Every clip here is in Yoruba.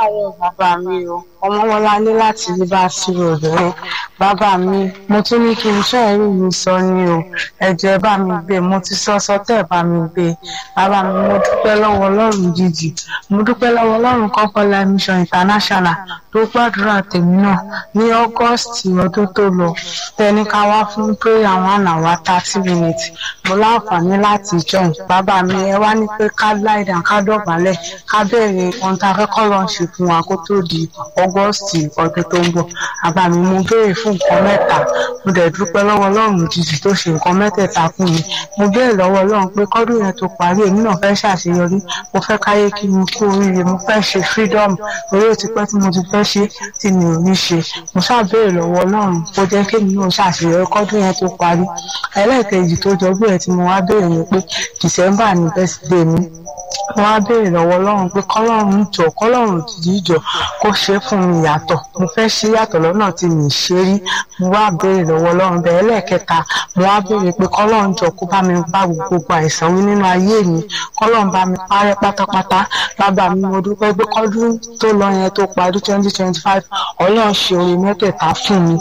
káàárọ̀ bàbá mi o ọmọwọlá ní láti rí bá sí obìnrin bàbá mi mo tún ní kí n fẹ́ rí mi sọ ni o ẹ̀jẹ̀ bá mi gbé mo ti sọ sọtẹ́ bá mi gbé bàbá mi mo dúpẹ́ lọ́wọ́ ọlọ́run jíjì mo dúpẹ́ lọ́wọ́ ọlọ́run kọ́kọ́lá mission international tó gbàdúrà tèmi náà ní august ọdún tó lọ tẹni ká wá fún prayer one hour thirty minutes mo láǹfààní láti join bàbá mi ẹ wá ní pé ká láìdá ká dọ̀bálẹ̀ ká bẹ̀rẹ̀ ohun tá a fẹ́ kọ́ lọ́n ṣe fún wa kó tó di august ọdún tó ń bọ̀ bàbá mi mo béèrè fún nǹkan mẹ́ta mo dẹ̀ dúpẹ́ lọ́wọ́ ọlọ́run òjijì tó ṣe nǹkan mẹ́tẹ̀ẹ̀ta fún mi mo béèrè lọ́wọ́ ọlọ́run pé kọ́dún yẹn tó parí èmi náà fẹ́ ṣàṣeyọrí mo fẹ́ káyé kí mi kú oríire mo fẹ́ ṣe freedom orí ó ti pẹ́ tí mo ti fẹ́ ṣe tí mi ò ní ṣe mo ṣàbẹ̀rẹ̀ lọ́wọ́ ọlọ́run kó jẹ́ kí èmi náà ṣàṣeyọrí kọ́dún yẹn tó parí ẹlẹ́ẹ̀kejì tó jọ bí ẹ̀ tí mo wá béèrè ni pé december ní birthday mi wọ́n á béèrè lọ́wọ́ ọlọ́run pé kọ́lọ́run jọ kọ́lọ́run òjijì jọ kó ṣe fún mi yàtọ̀ mo fẹ́ ṣe yàtọ̀ lọ́nà tí mi ṣe rí mo wá béèrè lọ́wọ́ ọlọ́run bẹ́ẹ̀ lẹ́ẹ̀kẹta mo wá béèrè pé kọ́lọ́run jọ kó bá mi bá gbogbo àìsàn wí nínú ayé mi kọ́lọ́run bá mi parẹ́ pátápátá bàbá mi mo dúpẹ́ pé kọ́dún tó lọ yẹn tó parí twenty twenty five ọlọ́run ṣe oore mẹ́tẹ̀ẹ̀ta fún mi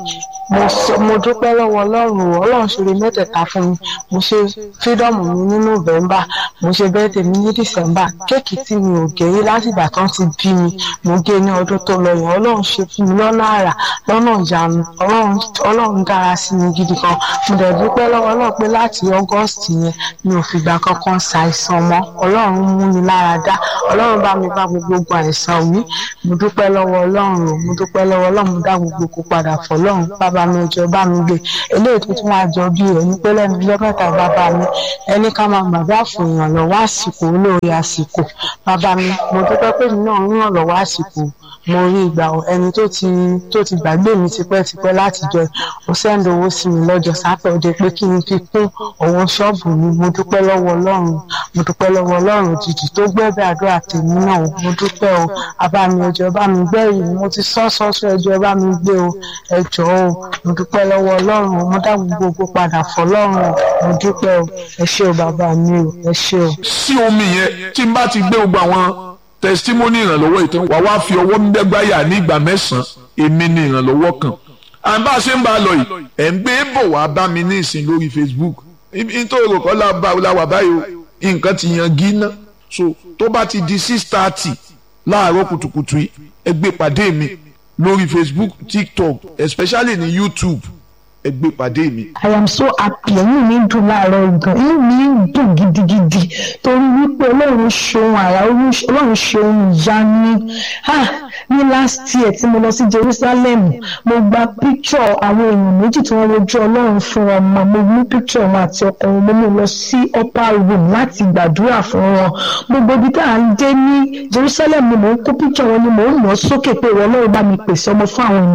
mo dúpẹ́ lọ́wọ́ ọlọ́run o ọlọ́run ṣoore mẹ́tẹ̀ẹ̀ta fún mi mo ṣe freedom mi ní november mo ṣe birthday mi ní december kéèkì tí mi ò gé rí látìgbà tán ti bí mi mo gé ní ọdún tó lọ yẹn ọlọ́run ṣe fún mi lọ́nà àrà lọ́nà ìyanu ọlọ́run dára sí mi gidi kan mo dẹ̀ dúpẹ́ lọ́wọ́ ọlọ́run pé láti august yẹn mi ò fìgbà kankan ṣàìsàn mọ́ ọlọ́run mú mi lára dá ọlọ́run bá mi bá gbogbo àìsàn mi mo dúpẹ́ lọ́wọ́ ọlọ́run o mo dúpẹ́ lọ́wọ́ ọlọ́run mo dá gbogbo kó padà fọlọ́run bàbá mi jọ bá mi gbé eléyìí tó tún wá jọ bí ẹni pé lẹ́nu ọjọ́ mẹ́ta bàbá mi ẹni ká máa gbàgbé àfòyàn lọ́wọ́ àsìkò olóore àsìkò bàbá mi mo dúpẹ́ pé mi náà ń ràn lọ́wọ́ àsìkò mo rí ìgbà ẹni tó ti tó ti gbàgbé mi tipẹ́tipẹ́ láti jọ ó sẹ́ńdì owó sí mi lọ́jọ́ sátọ̀dé pé kí n fi kún owó ṣọ́ọ̀bù mi mo dúpẹ́ lọ́wọ́ ọlọ́run mo dúpẹ́ lọ́wọ́ ọlọ́run òjijì tó gbẹ́bẹ́ àdúrà tèmi náà mo dúpẹ́ o bàbá mi ẹjọ́ bá mi gbẹ́rì mo ti sọ́ sọ́sọ́ ẹjọ́ bá mi gbé o ẹjọ́ o mo dúpẹ́ lọ́wọ́ ọlọ́run mo dá gbogbo padà fọlọ́run o mo dúpẹ́ o ẹ ṣé o bàbá mi o ẹ ṣé o. sí omi yẹn tí n bá ti gbé gbogbo àwọn testimony ìrànlọ́wọ́ ìtàn wà wá fi ọwọ́ mẹ́gbáyà ní ìgbà mẹ́sàn-án èmi ní ìrànlọ́wọ́ kan à ń bá a ṣe ń bá a lọ yìí ẹ̀ ń gbé bọ̀ wá bá mi ní ìsìn lórí Facebook nítorí òrò kọ́ la wà báyìí o nǹkan ti yan gíná so tó bá ti di six thirty láàárọ̀ kùtùkùtù yìí ẹ gbé pàdé mi lórí Facebook TikTok especially ní YouTube ẹ gbé pàdé mi. I am so happy inú mi dùn láàárọ̀ gan inú mi dùn gidigidi torí wípé ọlọ́run ṣeun àrà ọlọ́run ṣeun ìyanu ní last year tí mo lọ sí Jerusalem mo gba picture àwọn èèyàn méjì tí wọ́n rojú ọlọ́run fún ọmọ mo mú picture wọn àti ọkọ wọn mo mú lọ sí upper room láti gbàdúrà fún wọn gbogbo ibi tá à ń dé ní Jerusalem ni mò ń kó picture wọn ni mò ń lọ sókè pé ìwọ ọlọ́run bá mi pèsè ọmọ fún àwọn ènìyàn.